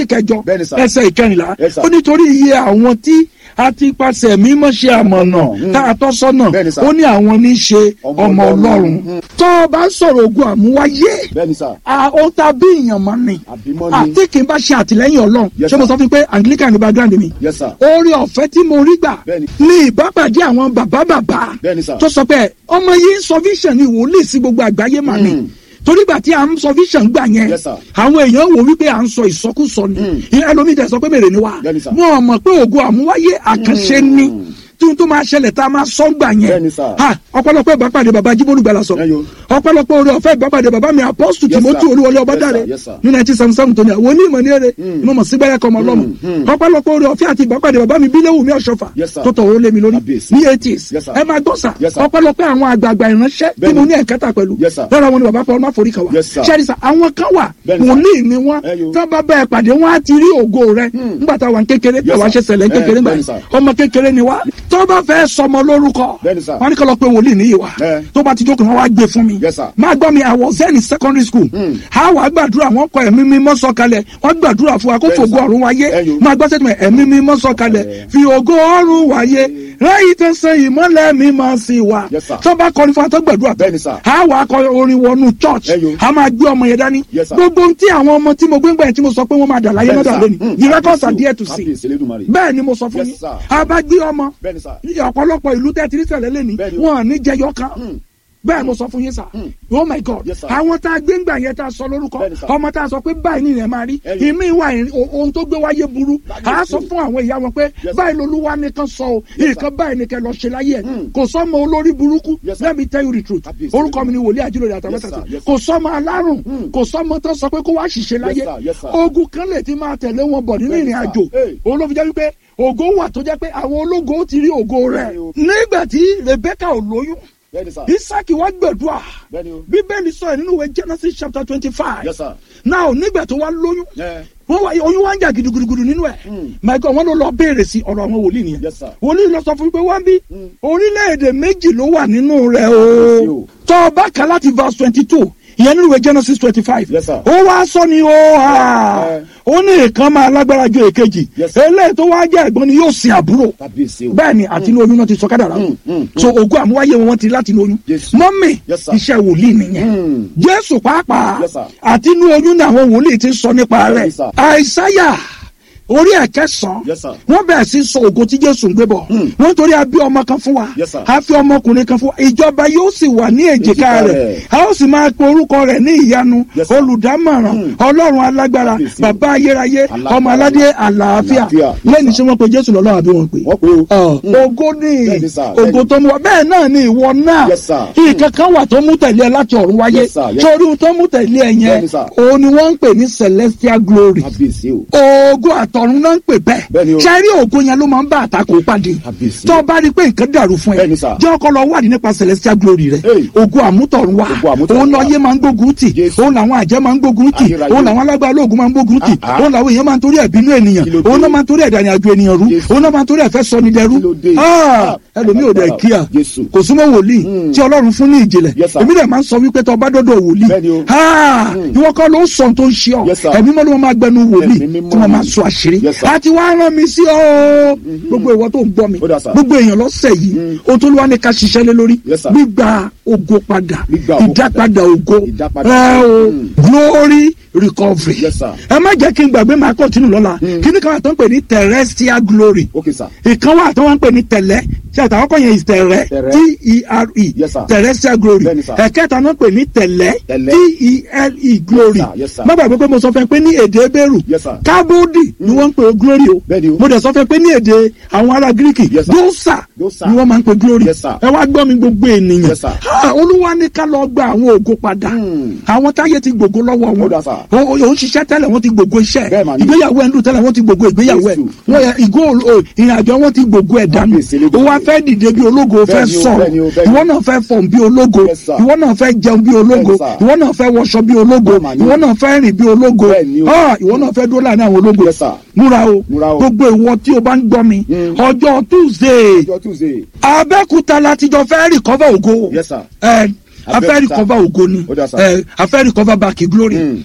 kẹjọ Bẹ́ẹ̀ni sà. ẹsẹ̀ ìkẹrìnlá Yes, sir. ó nítorí iye àwọn tí a ti pàṣẹ mímọ́ ṣe àmọ̀nà tá a tọ́ sọ́nà Bẹ́ẹ̀ni sà. ó ní àwọn ní í ṣe Ọmọ ọmọ Ọlọ́run. ọlọ́run Mm. tó o bá ń sọ̀rọ̀ ogun àmúwáyé bẹ́ẹ̀ni sà a ó ta bí èèyàn mọ́ ni àbímọ́ ni àti kì í bá ṣe àtìlẹ́yìn ọlọ́run Yes, ṣé mo sir. sọ fún yín pé anglican ní background mi yes sir oore ọ̀fẹ́ tí mo rí gbà Bẹ́ẹ̀ni. ní ìbápàdé àwọn bàbá bàbá Bẹ́ẹ̀ni sà. tó sọ pé ọmọ yìí ń sọ vision ni wòlíì sí gbogbo àgbáyé mà ní Mm. torí gbà tí a ń sọ vision gbà yẹn Yes, sir. àwọn èèyàn wò wípé à ń sọ ìsọkúsọ ni Mm. ẹlòmíì tẹ sọ pé mèrè ni wá Bẹ́ẹ̀ni sà. wọn mọ̀ pé ògo àmúwáyé àkànṣe ni tí n tó máa ṣẹlẹ̀ tá a máa sọ gbà yẹn Bẹ́ẹ̀ni sà. Ha, ọ̀pọ̀lọpọ̀ ìbápàdé bàbá jíbólú gbala sọ Ẹyọ. ọ̀pọ̀lọpọ̀ oore ọ̀fẹ́ ìbápàdé bàbá mi apọ́sù Yes, tìmọ́tì sir. olúwọlé Yes, ọbádàrẹ sir. Yes, sir. ní nineteen seventy seven tó ní àwọn onímọ̀ ní èrè mo mọ̀ sígbẹ́rẹ́ kọ́ ọmọ ọlọ́mọ mm. ọ̀pọ̀lọpọ̀ oore ọ̀fẹ́ àti ìbápàdé bàbá mi bílẹ̀wù mi ọ̀ṣọ́fà Yes, sir. tó tọ̀ ó lé mi lórí Kábíyèsí. ní eighties Yes, sir. ẹ máa gbọ́ sà Yes, sir. ọ̀pọ̀lọpọ̀ àwọn àgbààgbà ìránṣẹ́ tí Bẹ́ẹ̀ni. mo ní ẹ̀kẹ́ta pẹ̀lú Yes, sir. lára wọn ni bàbá paul máforí kan wà Yes, sir. ṣẹ́ni sà àwọn kan wà Bẹ́ẹ̀ni, sir. wòlíì ni wọ́n Ẹyọ. tó bá bẹ́ẹ̀ pàdé wọn á ti rí ògo rẹ nígbà táwa ń kékeré Yes, táwa ṣe sir. ṣẹlẹ̀ ń kékeré Eh, gbà bẹ́ẹ̀ni, yẹn sir. ọmọ kékeré ni wá tó bá fẹ́ sọmọ lórúkọ Bẹ́ẹ̀ni, sir. wọn ní kọ́ lọ pé wòlíì níyì wá Eh. tó bá ti jókòó wọn wá gbé fún mi Yes, sir. máa gbọ́ mi I was then in secondary school a wà gbàdúrà wọn kọ ẹ̀mí mímọ́ sọ̀kalẹ̀ wọ́n gbàdúrà fún wa kó Bẹ́ẹ̀ni, fògo sir. ọ̀run wáyé Ẹyọ. máa gbọ́ sẹ́tìmọ̀ ẹ̀mí mímọ́ sọ̀kalẹ̀ Eh. fi ògo ọ̀run wáyé ráyì tó sẹ ìmọ́lẹ̀ mímọ́ sí wa Yes, sir. tó bá kọrin fún wa tó gbàdúrà Bẹ́ẹ̀ni, sir. a wà kọ orin wọnú church Ẹyọ. a máa gbé ọmọ yẹn dání Yes, sir. gbogbo ohun tí àwọn ọmọ tí mo gbé ń gbà yẹn tí mo sọ pé wọ́n máa dà láyé náà Bẹ́ẹ̀ni, dà sir. lónìí Mm. the records are Kábíyèsí there o. to see Kábíyèsí Elédùmarè. bẹ́ẹ̀ ni mo sọ fún Yes, yín sir. a bá gbé ọmọ Bẹ́ẹ̀ni, sir. ọ̀pọ̀lọpọ̀ ìlú tẹ́ ti rí sẹ̀lẹ̀ lẹ́ni Bẹ́ẹ̀ni. wọn ò ní jẹyọ kan Mm. bẹ́ẹ̀ mo sọ fún yín sà oh my god Yes, sir. àwọn tá a gbé ń gbà yẹn tá a sọ lórúkọ Bẹ́ẹ̀ni, sir. ọmọ tá a sọ pé báyìí ni ìrìn máa rí Ẹyọ. ìmí ìwà ìrìn- o- ohun tó gbé wáyé burú a sọ fún àwọn ìyá wọn pé sir. báyìí lolúwa nìkan sọ o Yes, sir. nǹkan báyìí nìkan lọ ṣe láyé ẹ Mm. kò sọmọ olórí burúkú Yes, sir. let me tell you the truth Kábíyèsí. orúkọ mi ni wòlíì àjùlọ Yes, sir. àtàwẹ́tàtì Yes, sir. kò sọmọ alárùn Mm. kò sọmọ tó sọ pé kó wá ṣìṣe láyé sir. Yes, sir. ogun kan lè ti máa tẹ̀lé wọn bọ̀ nínú Bẹ́ẹ̀ni, ìrìn sir. àjò Hey. òun ló fi jẹ́ wípé ògo wà tó jẹ́ pé àwọn ológo ó ti rí ògo rẹ̀ Bẹ́ẹ̀ni o. nígbà tí Rebecca ò lóyún Bẹ́ẹ̀ni, sir. Isaki wá gbẹ̀dúà Bẹ́ẹ̀ni o. bíbélì sọ ẹ̀ nínú ìwé Genesis chapter twenty five Yes, sir. now nígbà tó wá lóyún Yeah. wọ́n wá oyún wá ń jà gidigidi nínú ẹ̀ Mm. my God wọ́n ló lọ béèrè sí ọ̀rọ̀ àwọn wòlíì nìyẹn Yes, sir. wòlíì lọ sọ fún mi pé wọ́n bí Mm. orílẹ̀-èdè méjì ló wà nínú rẹ̀ Yes, o o. tó o bá kà láti verse twenty two ìyẹn nínú ìwé Genesis twenty five Yes, sir. ó wá sọ ni ó hà Eh. ó ní ìkan máa lágbára ju èkejì Yes, sir. eléyìí tó wá jẹ́ ẹ̀gbọ́n ni yóò sin àbúrò Kábíyèsí o. bẹ́ẹ̀ ni àti inú oyún náà ti sọ kádàrá Mm, mm, so ògo àmúwáyé wọn ti láti inú oyún Yes. mọ́mì Yes, sir. iṣẹ́ wòlíì nìyẹn Mm. jésù pàápàá Yes, sir. àti inú oyún náà àwọn wòlíì ti sọ nípa rẹ̀ Yes, sir. àìsáyà orí ẹ̀kẹsàn Yes, sir. wọ́n bẹ̀rẹ̀ sí sọ ògo tí jésù ń gbé bọ̀ wọ́n torí a bí ọmọ kan fún wa Yes, sir. a fi ọmọkùnrin kan fún wa ìjọba yóò sì wà ní èjìká Èjìká rẹ̀ rẹ̀. a ó sì máa pe orúkọ rẹ̀ ní ìyanu Yes, sir. olùdámọ̀ràn Mm. ọlọ́run alágbára Kábíyèsí. bàbá ayérayé Alágbára. ọmọ aládé àlàáfíà Àlàáfíà. Yes, lẹ́ni sir. tí wọ́n pe jésù lọ́lọ́run àbí wọ́n pè é Wọ́n pe o. Ọ, Mm. ògo ní Bẹ́ẹ̀ni, sir. ògo Bẹ́ẹ̀ni. tó mú wa bẹ́ẹ̀ náà ni ìwọ náà Yes, sir. nǹkan kan wà tó mú tẹ̀lé ẹ láti ọ̀run wáyé Yes, sir. Yes. sórí ohun tó mú tẹ̀lé ẹ yẹn Bẹ́ẹ̀ni, sir. òun ni wọ́n ń pè ní celestial glory Kábíyèsí o. ògo àtọ̀run náà ń pè Bẹ́ẹ̀ni bẹ́ẹ̀ o. ṣẹ́rí ògo yẹn ló máa ń bá àtakò pàdé Kábíyèsí. tó o bá rí i pé nǹkan dàrú fún ẹ Bẹ́ẹ̀ni, sir. jẹ́ ọkọ lọ wádìí nípa celestial glory rẹ Hey. ògo àmútọ̀run wá Ògo àmútọ̀run òun wá. lọ́yẹ́ máa ń gbógun tì Jésù. òun làwọn àjẹ́ máa ń gbógun tì Ayérayé. òun làwọn alágbára ológun máa ń gbógun tì Ah, ah. òun làwọn èèyàn máa ń torí ẹ̀bínú ènìyàn Kí ló dé? òun náà máa ń torí ẹ̀dá ìrìnàjò ènìyàn rú Jésù. òun náà máa ń torí ẹ̀fẹ́ sọni dẹrú Kí ló dé? Ah, Ah, ẹlòmíì ò dẹ̀ agbára. kíá Jésù. kò súnmọ́ wòlíì Mm. tí ọlọ́run fún ní ìjìnlẹ̀ Yes, sir. èmi dẹ̀ máa ń sọ wípé tó bá dọ́dọ̀ wòlíì Bẹ́ẹ̀ni o. Ah, Mm. ìwọ kọ́ ló ń sọ ohun tó ń ṣe ọ Yes, sir. ẹ̀mí mọ́ ló máa gbẹnu wòlíì Ẹ̀mí mímọ́ tí wọ́n ni. máa sọ àṣírí Yes, sir. àti wàá rán mi sí ọ gbogbo ìwọ tó ń gbọ́ mi Ó dà, sir. gbogbo èèyàn lọ́sẹ̀ yìí o tó ló wá ní ká ṣiṣẹ́ lé lórí Yes, sir. gbígba ògo padà Gbígba ògo ìdápadà ògo Ìdápadà. ẹ o Mm. glory recovery Yes, sir. ẹ má jẹ́ kí n gbàgbé máa kọ́tínú lọ́la kí ni káwọn tó ń pè ní terrestrial glory Okay, sir. ìkan wà tó wọ́n ń pè ní tẹ̀lẹ́ ṣe àtàwọn kan yẹn tẹ̀rẹ́ Tẹ̀rẹ́. t-e-r-e Yes, sir. terrestrial glory Bẹ́ẹ̀ni, sir. ẹ̀kẹta náà pè ní tẹ̀lẹ́ Tẹ̀lẹ́. t-e-l-e glory Yes, sir. Yes, sir. má gbàgbé pé mo sọ fún ẹ pé ní èdè ebéèrú Yes, sir. kábódì ni wọ́n ń pè glory o Bẹ́ẹ̀ni o. mo dẹ̀ sọ fún ẹ pé ní èdè àwọn ará gíríkì Yes, sir. dósà Dósà. ni wọ́n máa ń pè glory Yes, sir. ẹ wá gbọ́ mi gbogbo ènìyàn Yes, sir. Ah, olúwa ní ká lọ gba àwọn ògo padà Hmm. àwọn táyé ti gbògo lọ́wọ́ wọn Ó dà, sir. O- o- òun ṣiṣẹ́ tẹ́lẹ̀ wọ́n ti gbògo iṣẹ́ Bẹ́ẹ̀ mà ni. ìgbéyàwó ẹ̀ ń dùn tẹ́lẹ̀ wọ́n ti gbògo ìgbéyàwó ẹ̀ Jésù. wọ́n yẹ ìgò o- ìrìnàjò wọn ti gbògo ẹ̀ dànù Kábíyèsí lé o wá gbogbo. fẹ́ dìde bí ológo o fẹ́ Bẹ́ẹ̀ ni o, sọ̀rọ̀ bẹ́ẹ̀ ni o, bẹ́ẹ̀ ni. ìwọ náà fẹ́ fọ̀n bí ológo Yes, sir. ìwọ náà fẹ́ jẹun bí ológo Yes, sir. ìwọ náà fẹ́ wọṣọ bí ológo Bẹ́ẹ̀ mà ni. ìwọ náà fẹ́ rìn bí ológo Bẹ́ẹ̀ ni o. Ah, ìwọ náà fẹ́ dúró láàrin àwọn ológo Yes, sir. múra o Múra o. gbogbo ìwọ tí o bá ń gbọ́ mi Mm. ọjọ́ tuesday Ọjọ́ Tuesday. abẹ́kúta láti jọ fẹ́ rìkọ́fà ògo Yes, sir. ẹ afẹ́ Abẹ́òkúta. rìkọ́fà ògo ni Ó dà, sir. ẹ afẹ́ rìkọ́fà báàkì glory Mm.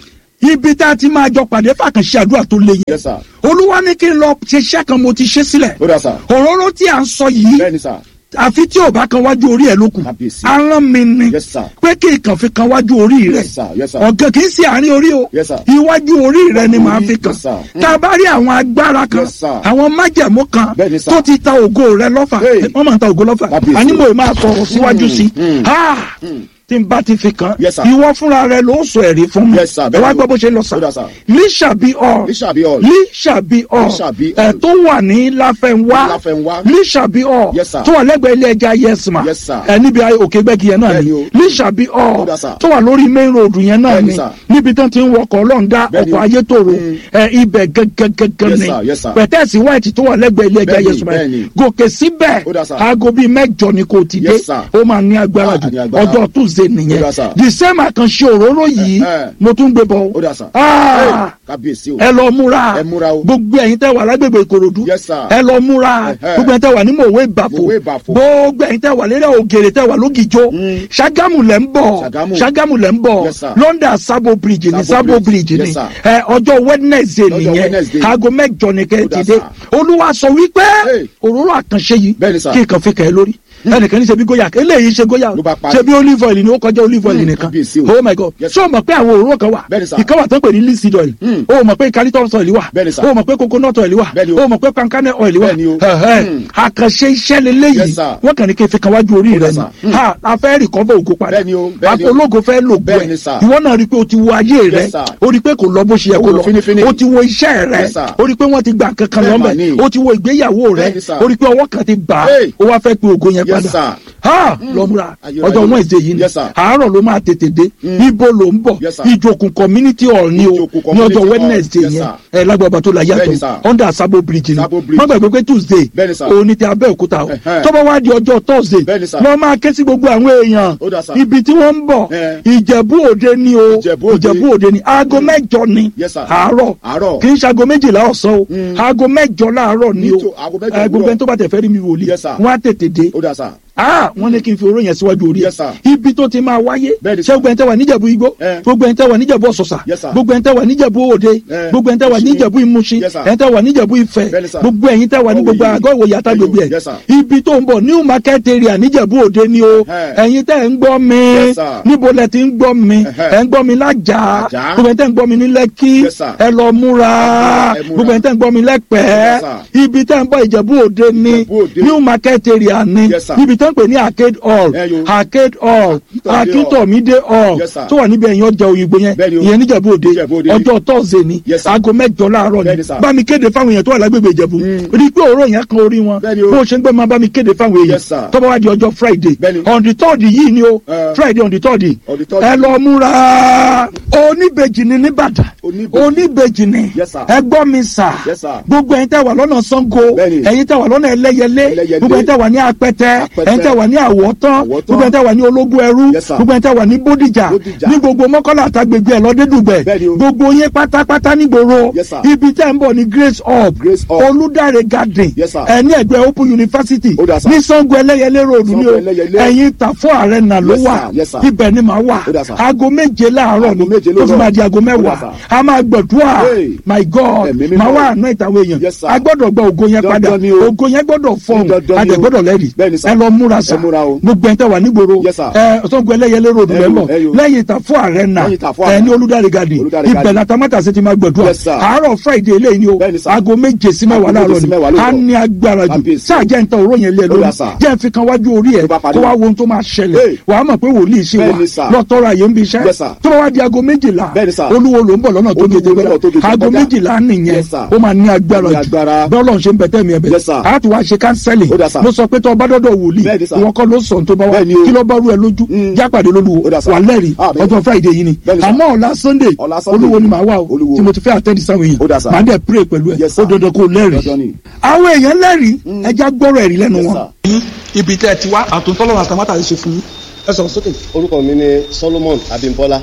ibi tá a ti máa jọ pàdé fàkànṣe àdúrà tó le yẹn yes sir olúwa ní kí n lọ ṣiṣẹ́ kan mo ti ṣe sílẹ̀ ó dà sir òróró tí à ń sọ yìí bẹ́ẹ̀ ni sir àfi tí ò bá kan wájú orí ẹ ló kù Kábíyèsí. aràn mi ni Yes, sir. pé kí n kàn fi kan wájú orí rẹ yes sir yes sir ọ̀gàn kì í ṣe àárín orí o Yes, sir. iwájú orí rẹ ni màá fi kàn Yes, sir. tá a bá rí àwọn agbára kan Yes, sir. àwọn májẹ̀mú kan Bẹ́ẹ̀ ni, sir. tó ti ta ògo rẹ lọ́fà Hey. wọ́n máa ń ta ògo lọ́fà Kábíyèsí. àní mo máa sọ̀rọ̀ síwájú sí mm. Ah! tí n bá ti fi kàn Yes, sir. ìwọ fúnra rẹ ló sọ ẹ̀rí fún mi Yes, sir. ẹ wá gbọ́ bó ṣe lọ sà Ó dà, sir. líṣàbí ọ Lísàbí all. líṣàbí ọ Lísàbí all. ẹ tó wà ní láfẹnwá Láfẹnwá. líṣàbí ọ Yes, sir. tó wà lẹ́gbẹ̀ẹ́ ilé ẹja yẹsùmá Yes, sir. ẹ níbi òkè gbẹ́gi yẹn náà Bẹ́ẹ̀ni ni o. líṣàbí ọ Ó dà, sir. tó wà lórí main road yẹn náà Bẹ́ẹ̀ni, ni sir. níbi tán ti ń wọkọ̀ ọlọ́ọ̀dá Bẹ́ẹ̀ni ọkọ̀ o. ayétòrò Mm. ẹ ibẹ̀ gẹ́gẹ́gẹ́gẹ́ Yes, ni sir. Yes, sir. pẹ̀tẹ́ẹ̀sì white tó wà lẹ́gbẹ̀ẹ́ ilé ẹja Bẹ́ẹ̀ni, yẹsùmá yẹn bẹ́ẹ̀ni. gòkè síbẹ̀ Ó dà, sir. aago bíi mẹ́jọ ni kò ti dé Yes, sir. ó máa ní agbára Ah, jù ní agbára. ọjọ́ tuesday Ó nìyẹn dà, sir. the same àkànṣe òróró yìí Eh, eh. mo tún gbé bọ̀ ó dà sir Ah! Hey, kábíyèsí o ẹ lọ múra Ẹ múra o. gbogbo ẹ̀yin tẹ́ wà lágbègbè ìkòròdú Yes, sir. ẹ lọ múra Eh, eh. gbogbo ẹ̀yin tẹ́ wà ní mòwe ìbàfò Mòwe Ìbàfò. gbogbo ẹ̀yin tẹ́ wà lérè ògèrè tẹ́ wà lógìjó Mm. ṣàgámù lẹ́ ń bọ̀ Ṣàgámù. ṣàgámù lẹ́ ń bọ̀ Yes, sir. london sabo bridge ni Sabo sabo Bridge. bridge ni Yes, sir. ẹ ọjọ́ wednesday Lọ́jọ́ nìyẹn Wednesday. aago mẹ́jọ ni kẹ́ ẹ Ó ti dà, dé sir. olúwa sọ wípé Hey. òróró àkànṣe yìí Bẹ́ẹ̀ni, sir. kí n kàn fi kẹ́ ẹ lórí ẹnìkan ní ṣe bí goya eléyìí ṣe goya Ló bá parí. ṣe bí olive oil ni ó kọjá olive oil Mm, nìkan kábíyèsí o. oh my god Yes, ṣé o mọ̀ pé àwọn òróró kan wà Bẹ́ẹ̀ni, sir. ìkan wà tó ń pè ní linseed oil Mm. o mọ̀ pé eucalyptus oil wà Bẹ́ẹ̀ni, sir. o mọ̀ pé coconut oil wà Bẹ́ẹ̀ni o. o mọ̀ pé pankane oil wà Bẹ́ẹ̀ni o. Ẹ̀hẹ́. Mm. àkànṣe iṣẹ́ leléyìí Yes, sir. wọ́n kàn ní kí n fi kan wájú orí rẹ dà, ni sir. Mm. ha a fẹ́ recover ògo padà Bẹ́ẹ̀ni o, bẹ́ẹ̀ni o. ológo fẹ́ lògo ẹ̀ Bẹ́ẹ̀ni, sir. ìwọ náà rí i pé o ti wo ayé rẹ Yes, sir. o rí i pé kò lọ bó ṣe yẹ Ó kó wò lọ fínífíní. o ti wo iṣẹ́ rẹ Yes, sir. o rí i pé wọ́n ti gbà kankan Bẹ́ẹ̀ mà lọ́mọ ni. o ti wo ìgbéyàwó rẹ Bẹ́ẹ̀ni, sir. o rí i pé ọwọ́ kan ti bà á Hey. o wá fẹ́ pe ògo yẹn Yes, padà sir. ha lọ́múra Ayé- ọjọ́ ayé- wednesday yìí ni Yes, sir. àárọ̀ ló máa tètè dé ibo ló ń bọ̀ Yes, sir. ìjòkun community hall ni o Ìjòkun ní community ọjọ́ hall. wednesday Yes, yẹn sir. ẹ lágbàbà tó la Bẹ́ẹ̀ni, yàtọ̀ sir. under sabo bridge ni Sabo Bridge. má gbàgbé pé tuesday Bẹ́ẹ̀ni, sir. òní ti abẹ́òkúta o Ẹ̀hẹ́. tó bá wá di ọjọ́ thursday Bẹ́ẹ̀ni, sir. lọ́ máa ké sí gbogbo àwọn èèyàn Ó dà, sir. ibi tí wọ́n ń bọ̀ Eh. ìjẹ̀bú òde ni o Ìjẹ̀bú Òde. ìjẹ̀bú òde ni aago mẹ́jọ ni Yes, sir. àárọ̀ Àárọ̀. kì í ṣe aago méjìlá ọ̀sán o aago mẹ́jọ láàárọ̀ ni o Nítò- aago mẹ́jọ Eh, gbogbo òwúrọ̀. ẹni tó bá tẹ̀ fẹ́ rí mi wòlíì Yes, sir. wọ́n á tètè dé ó dà sir ah wọ́n ní kí n fi oró yẹn síwájú orí ẹ̀ Yes, sir. ibi tó ti máa wáyé Bẹ́ẹ̀ni, ṣé sir. gbogbo ẹni tẹ́ wà níjẹ̀bú igbó Eh. gbogbo ẹni tẹ́ wà níjẹ̀bú ọ̀sọ̀sà Yes, sir. gbogbo ẹni tẹ́ wà níjẹ̀bú òde Eh. gbogbo ẹni tẹ́ wà níjẹ̀bú ìmúṣin Yes, sir. ẹni tẹ́ wà níjẹ̀bú ìfẹ́ Bẹ́ẹ̀ni, sir. gbogbo ẹ̀yin tẹ́ wà ní Ọwọ́ gbogbo yìí. àgọ́ ìwòye àtàgbègbè ẹ̀ Yes, sir. ibi tó ń bọ̀ new market area níjẹ̀bú òde ni o Eh. ẹ̀yin tẹ́ ń gbọ́ mi Yes, sir. níbo lẹ ti ń gbọ́ mi Eh-heh. ẹ̀ ń gbọ́ mi lájà Àjà. gbogbo ẹni tẹ́ ń gbọ́ mi ní lẹ́kí Yes, sir. ẹ lọ múra Ẹ múra. gbogbo ẹni tẹ́ ń gbọ́ mi lẹ́pẹ́ẹ́ Yes, sir. ibi tẹ́ ń bọ̀ ìjẹ̀bú òde ni Ìjẹ̀bú Òde. new market area ni Yes, sir. níbi tẹ́ ń pè ní arcade hall Eh, yo. arcade hall Akíntómídé akíntómídé hall Yes, sir. tó wà níbi ẹ̀yìn ọjà òyìnbó yẹn Bẹ́ẹ̀ni o. ìyẹn níjẹ̀bú òde Ìjẹ̀bú Òde. ọjọ́ tọ́sídẹ̀ẹ́ ni Yes, sir. aago mẹ́jọ láàárọ̀ ni Bẹ́ẹ̀ni, sir. bá mi kéde fáwọn èèyàn tó wà lágbègbè ìjẹ̀bú rí i pé òórùn yẹn kan orí wọn Bẹ́ẹ̀ni o. bó o ṣe ń gbé máa bá mi kéde fáwọn èèyàn Yes, sir. tó bá wá di ọjọ́ friday Bẹ́ẹ̀ni. on the third yìí ni o Eh. friday on the third On the third. ẹ lọ múra oníbejì ni nìbàdàn Oníbejì. oníbejì ni Yes, sir. ẹ gbọ́ mi sà Yes, sir. gbogbo ẹ̀yin tẹ́ wà lọ́nà sango Bẹ́ẹ̀ni. ẹ̀yin tẹ́ wà lọ́nà ẹlẹ́yẹlé Ẹlẹ́yẹlé. gbogbo ẹ̀yin tẹ́ wà ní apẹtẹ Apẹtẹ. ẹ̀yin tẹ́ wà ní àwọ̀tán Àwọ̀tán. gbogbo ẹ̀yin tẹ́ wà ní ológun ẹrú Yes, sir. gbogbo ẹ̀yin tẹ́ wà ní bódìjà Bódìjà. ní gbogbo mọ́kànlá àtàgbègbè ẹ̀ lọ́dẹ́dùgbẹ̀ Bẹ́ẹ̀ni o. gbogbo yín pátápátá nígboro Yes, sir. ibi tẹ́ ń bọ̀ ní grace hub Grace Hub. olùdarí garden Yes, sir. ẹ̀ ní ẹgbẹ́ open university Ó dà, sir. ní sango ẹlẹ́yẹlé road ní o Sango Ẹlẹ́yẹlé. ẹ̀yin tàfọ́ arena ló Yes, wà sir. Yes, sir. ibẹ̀ ni màá wà Ó dà, sir. aago méje láàárọ̀ Aago ni méje tó fi lóòrọ̀. máa di aago Ó dà, mẹ́wàá sir. a máa gbàdúrà Hey. my god Ẹ̀mí mímọ́. màá wà àná ìtàwé èèyàn Yes, sir. a gbọ́dọ̀ gba ògo yẹn padà Dandan ni o. ògo yẹn gbọ́dọ̀ fọhùn Dandan a ni dẹ̀ o. gbọ́dọ̀ lẹ́rìí Bẹ́ẹ̀ni, sir. ẹ lọ múra sa Ẹ múra o. gbogbo ẹ̀ńtẹ́ wà nígboro Yes, sir. ẹ ọ̀sángun ẹlẹ́yẹlé ròdù Ẹ rẹ yo, bọ̀ ẹ yo. lẹ́yìn ìtàfọ́ arena Lẹ́yìn Ìtàfọ́ ẹ Arena. ní olùdarí gadi Olùdarí ibẹ̀ Garden. latamata sì ti máa gbàdúrà Yes, sir. àárọ̀ friday eléyìí ni o Bẹ́ẹ̀ni, sir. aago méje sí mẹ́wàá Aago méje láàárọ̀ sí ni mẹ́wàá a lóòrọ̀. ní agbára jù Kábíyèsí. sáà jẹ́ nǹkan òró yẹn lé lórí Ó dà, sir. jẹ́ fi kan wájú orí ẹ̀ Tó bá parí. kó wá wo ohun tó máa ṣẹlẹ̀ Hey. wàá mọ̀ pé wòlíì ṣe wà Bẹ́ẹ̀ni, sir. lọ́tọ́ra yẹn ń bi iṣẹ́ Yes, sir. tó bá wá di aago méjìlá Bẹ́ẹ̀ni, sir. olúwo ló ń bọ̀ lọ́nà tó Olúwo gèdè lọ́nà tó gbẹdà gèdè aago gbẹdà. méjìlá nìyẹn Yes, sir. ó máa ní agbára Ní jù agbára. bọ́ọ̀lù ṣe ń bẹ̀tẹ̀ mi ẹ̀bẹ̀ Yes, sir. a ti wá ṣe kánsẹ́lì Ó dà, sir. mo sọ pé tó ọba dọ́dọ̀ wòlíì Bẹ́ẹ̀ni, sir. ìwọ kọ́ ló sọ tó bá wá Bẹ́ẹ̀ni o. kí ló bá rú ẹ lójú Mm. jápàdé lólúwo Ó dà, sir. wà lẹ́rìí Ah, bẹ́ẹ̀ni. ọjọ́ friday yìí ni Bẹ́ẹ̀ni, sir. àmọ́ ọ̀la sunday Ọ̀la Sunday. olúwo ni màá wà o Olúwo. tí mo ti fẹ́ àtẹ́ndì sáwọn Ó dà, èèyàn sir. màá dẹ̀ pray pẹ̀lú ẹ Yes, ó sir. dandan kó lẹ́rìí Dandan ni. àwọn èèyàn lẹ́rìí ẹja gbọ́rọ̀ ẹ̀rí lẹ́nu Yes, wọn. ibi tẹ́ ẹ ti wá àtúntọ́lọ́wọ́ àtàmátà ṣe fún yín ẹ sọ̀rọ̀ sókè. orúkọ mi ni solomon abimbola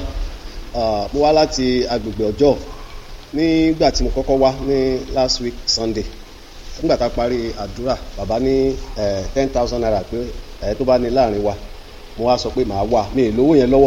Ah, mo wá láti agbègbè ọjọ́ nígbà tí mo kọ́kọ́ wá ní last week sunday nígbà tá a parí àdúrà bàbá ní ten thousand naira pé ẹ tó bá ní láàrin wa mo wá sọ pé màá wà mi ì lówó yẹn lọ́wọ́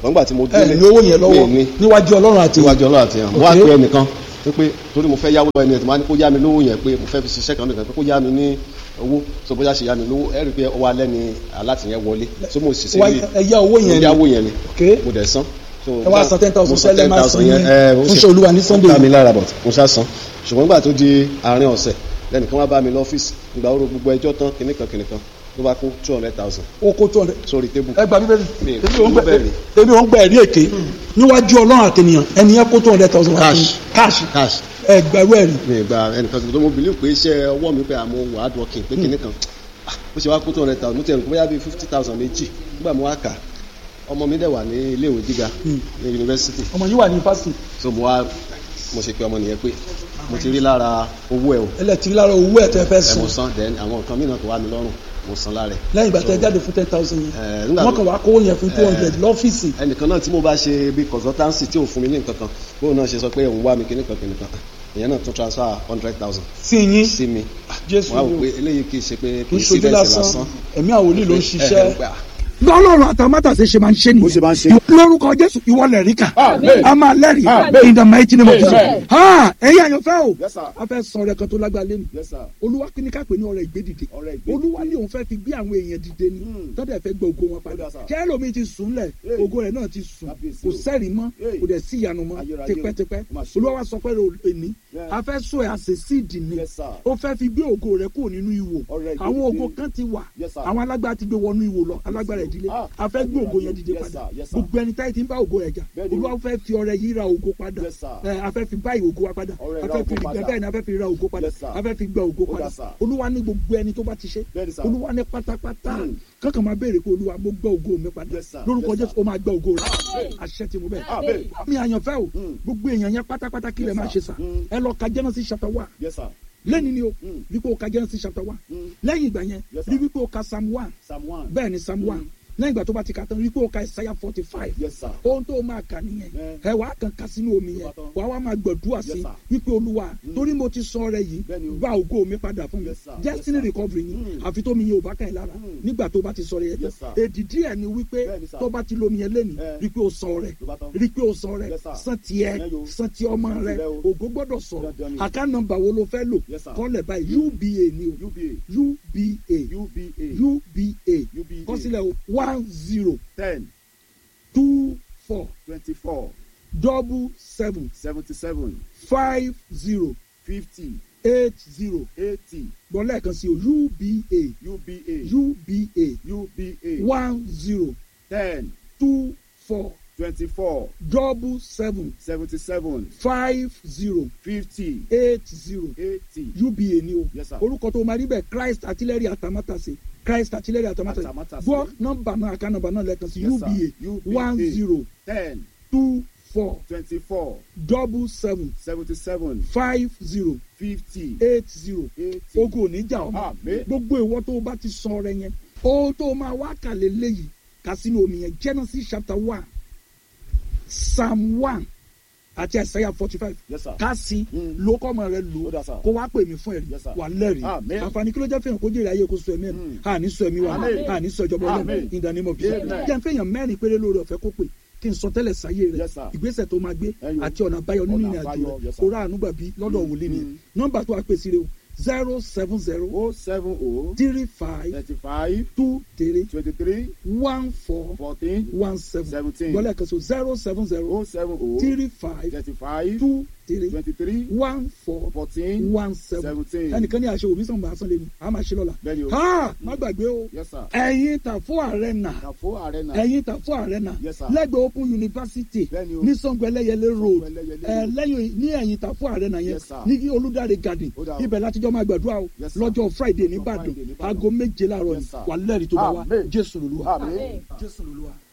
wọ́n gbà tí mo ẹ délé ní owó yẹn lọ́wọ́ mi ní níwájú ọlọ́run àti níwájú ọlọ́run àti ẹ̀hàn mo wá Ok. pé ẹnìkan pé torí mo fẹ́ yáwó lọ ẹni ẹ̀ tó máa ní kó yá mi lówó yẹn pé mo fẹ́ fi ṣiṣẹ́ kan nìkan pé kó yá mi ní owó so bóyá ṣe yá mi lówó ẹ rí i pé ọwọ́ alẹ́ ni aláàtì yẹn wọlé so mo sì sí Wá- ilé ẹ yá owó yẹn mo ni. yáwó yẹn ni Ok. mo dẹ̀ san So, ẹ wá san ten thousand mo san sẹ́lẹ̀ máa sin 10,000 yẹn, ẹ, ó fún sì- ṣe olúwa ní sunday ó ká mi lára bọ̀ mo ṣá san ṣùgbọ́n nígbà tó di àárín ọ̀sẹ̀ lẹ́nìkan wá bá mi lọ́fíìsì ìgbà oró gbogbo ẹjọ́ tán kìnnìkan kìnnìkan ló bá kó two hundred thousand ó kó two hundred sórí tébù ẹ gba bíbélì Mi- ebi ò ń gbẹ bíbélì. ebi ò ń gbẹ ẹ̀rí èké níwájú ọlọ́run àtẹnìyàn ẹni yẹn kó two hundred thousand wá fún Cash. cash cash ẹ gbẹrú ẹ̀rí mi gba ẹnìkan tó mo believe pé iṣẹ́ ọwọ́ mi pé àmọ́ hard working pé kìnnìkan ah, bó ṣe wá kó two hundred thousand mo ti ẹnu bóyá bíi fifty thousand méjì nígbà mo wá kà ọmọ mi dẹ̀ wà ní iléèwé gíga ní yunifásitì ọmọ yìí wà ní fásitì so mo wá mo ṣe pé ọmọ nìyẹn pé mo ti rí lára owó ẹ̀ o ẹlẹ́tìrí lára owó ẹ̀ tẹ́ fẹ́ ẹ̀ mo sùn san then àwọn nǹkan mìíràn tó wà mí lọ́rùn mo san lára ẹ̀ lẹ́yìn ìgbà tẹ́ jáde fún ten thousand Eh, yẹn nígbà wọ́n tó- kàn wá kówó yẹn fún two hundred lọ́fíìsì ẹnìkan náà tí mo bá ṣe bí consultancy tí ò fún mi ní nǹkan kan bóun náà ṣe sọ pé òun wá mi kíní kan kíní kan ìyẹn náà tún transfer hundred thousand sí yín sí mi jésù wọ́n á wò ni pé o eléyìí kì í ṣe pé kì kì í í sí ṣojú bẹ́ẹ̀ sí lásán lásán ẹ̀mí àwọn wòlíì ló ń ẹ ṣiṣẹ́ ẹ gbà lọ́lọ́run àtàmátàsé ṣe máa ń ṣe Bó ṣe máa ń ṣe. nìyẹn lórúkọ jésù ìwọ lẹ̀rí kà Amen. a máa lẹ́rìí Amen. in the mighty name of Jesus Amen. ha ẹ̀yin àyànfẹ́ o Yes, sir. a fẹ́ sọ ọrẹ kan tó lágbá lẹ́nu Yes, sir. olúwa kí ni ká pè ní ọrẹ ìgbédìde Ọrẹ ìgbédìde. olúwa ní òun fẹ́ fi gbé àwọn èèyàn dìde ni Hmm. tọ́jà fẹ́ gbé ògo wọn padà Ó dà, sir. kẹ́lómi ti sùn lẹ̀ Hey. ògo rẹ̀ náà ti sùn Kábíyèsí kò o. sẹ́rìí mọ́ Hey. kò dẹ̀ sí ìyanu mọ́ Ayérayé o. tipẹ́tipẹ́ Ó mà ṣe o. olúwa wa sọ pé èní Yeah. a fẹ́ sọ ẹ̀ àṣẹ síìdì ni Yes, sir. ó fẹ́ fi gbé ògo rẹ̀ kúrò nínú ìwò Ọrẹ ìgbédìde. àwọn ògo kan ti wà Yes, sir. àwọn alágbára ti gbé wọnú ìwò lọ alágbára ìdílé Ah. a fẹ́ gbé ògo yẹn dìde Yes, padà sir. Yes, sir. gbogbo ẹni táyì ti ń bá ògo rẹ̀ jà Bẹ́ẹ̀ni o. olúwa fẹ́ fi ọrẹ yìí ra ògo padà Yes, sir. ẹ a fẹ́ fi báyìí ògo wa padà Ọrẹ a ra fẹ́ ògo fi padà. bẹ́ẹ̀ ni a fẹ́ fi ra ògo padà Yes, sir. a fẹ́ fi gba ògo Ó dà, padà sir. olúwa ní gbogbo ẹni tó bá ti ṣe Bẹ́ẹ̀ni, sir. olúwa ní pátápátá Hmm. kankan máa béèrè pé olúwa mo gbọ́ ògo mi padà Yes, sir. lórúkọ Yes, sir. jésù ó máa gbọ́ ògo rẹ̀ àṣẹ ti mú bẹ́ẹ̀ Amen. mi àyànfẹ́ o Hmm. gbogbo èèyàn yẹn pátápátá kí lè Yes, máa ṣe sir. sà Hmm. ẹ lọ ka Genesis chapter one Yes, sir. lẹ́ni ni o Hmm. wípé o ka Genesis chapter one Hmm. lẹ́yìn ìgbà yẹn Yes, sir. rí wípé o ka Psalm one Psalm one. bẹ́ẹ̀ ni Psalm one lẹ́yìn ìgbà tó bá ti ka tán rí pé o ka Isaiah forty five Yes, sir. ohun tó o máa kà nìyẹn Eh. ẹ wàá kàn ká sínú omi yẹn Ó bá tán. wàá wá máa gbàdúrà Yes, sí sir. wípé olúwa torí mo ti sọ rẹ yìí Bẹ́ẹ̀ni o. gba ògo mi padà fún mi Yes, sir. destiny Yes, sir. recovery ni Mm. àfi tó mi yẹn ò bá kàn yín lára Mm. nígbà tó bá ti sọ rẹ yẹn Yes, tán sir. èdìdí ẹ̀ ni wípé Bẹ́ẹ̀ni, sir. tó bá ti lómi yẹn lẹ́nu Eh. rí pé o sọ rẹ Ló bá tán. rí pé o sọ rẹ Yes, sir. san tiẹ̀ Ẹ yo. san ti ọmọ rẹ tirẹ̀ o. ògo gbọ́dọ̀ sọ̀rọ̀ Dandan ni. àká nọ́mbà wo ló fẹ́ lò Yes, sir. kọ́lẹ̀ báyìí uba ni o UBA. uba UBA. uba UBA. kọ́sílẹ̀ o one zero Ten. two four Twenty-four. double seven Seventy-seven. five zero Fifty. eight zero Eighty. gbọ́n lẹ́ẹ̀kan sí o uba UBA. uba UBA. one zero Ten. two four Twenty-four. double seven Seventy-seven. five zero Fifty. eight zero Eighty. uba ni o Yes, sir. orúkọ tó máa rí bẹ́ẹ̀ christ artillery atamátàsé christ artillery atamátàsé Atamátàsé. gbọ́ nọ́mbà náà àká nọ́mbà náà lẹ́ẹ̀kan sí Yes, uba sir. UBA. one zero Ten. two four Twenty-four. double seven Seventy-seven. five zero Fifty. eight zero Eighty. ogun oníjà ọmọ Àmín. gbogbo ìwọ tó o bá ti sọ ọrẹ yẹn ohun tó o máa wá kàlẹ́ léyìí kà sínú omi yẹn genesis chapter one psalm one àti isaiah forty five Yes, sir. ká sí Mm. ló kọ́ ọmọ rẹ lò Ó dà, sir. kó wá pè mí fún ẹ̀rí Yes, sir. wà lẹ́rìí Àmín. àǹfààní kí ló jẹ́ fẹ́yàn kó jèrè ayé kó sọ ẹ̀mí ẹ̀ Mm. àní sọ ẹ̀mí wa Àmín. àní sọ ìjọba ọlọ́run Àmín. in the name of Jesus Amen. jẹ́ fẹ́yàn mẹ́rin péré lórí ọ̀fẹ́ kó pè kí n sọ tẹ́lẹ̀ sáyé rẹ̀ Yes, sir. ìgbésẹ̀ tó máa gbé Ẹyọ. àti ọ̀nà àbáyọ nínú Ọ̀nà ìrìn àjò àbáyọ, rẹ̀ yes, sir. kó rà àánú gbàbí lọ́dọ̀ wòlíì ni Mm. nọ́mbà tó wà pèsè rẹ̀ o zero seven zero O seven O. three five Thirty-five. two three Twenty-three. one four Fourteen. one seven Seventeen. gbọ́dọ̀ kan so zero seven zero O seven O. three five Thirty-five. two three Twenty-three. one four Fourteen. one seven Seventeen. ẹnìkan ní àṣẹ òbí sọ̀nba asán lẹ́nu a máa ṣe lọ́la Bẹ́ẹ̀ni o. ha má gbàgbé o Yes, sir. ẹ̀yin Tàfó Arena Kàfó Arena. ẹ̀yin Tàfó Arena Yes, sir. lẹ́gbẹ̀ẹ́ Open University Bẹ́ẹ̀ni o. ní Sango Ẹlẹ́yẹlé road Ẹlẹ́yẹlé ẹ road. lẹ́yìn ní ẹ̀yìn Tàfó Arena yẹn Yes, sir. ní Olúdáre garden Ó dà o. ibẹ̀ látijọ́ máa gbàdúrà o Yes, sir. lọ́jọ́ Friday Lọ́jọ́ nìbàdàn Friday ní Ìbàdàn. aago méje láàárọ̀ Yes, ni sir. wà lẹ́rìí tó bá wa Amen. Jésù lolúwa Àmín. Jésù lolúwa.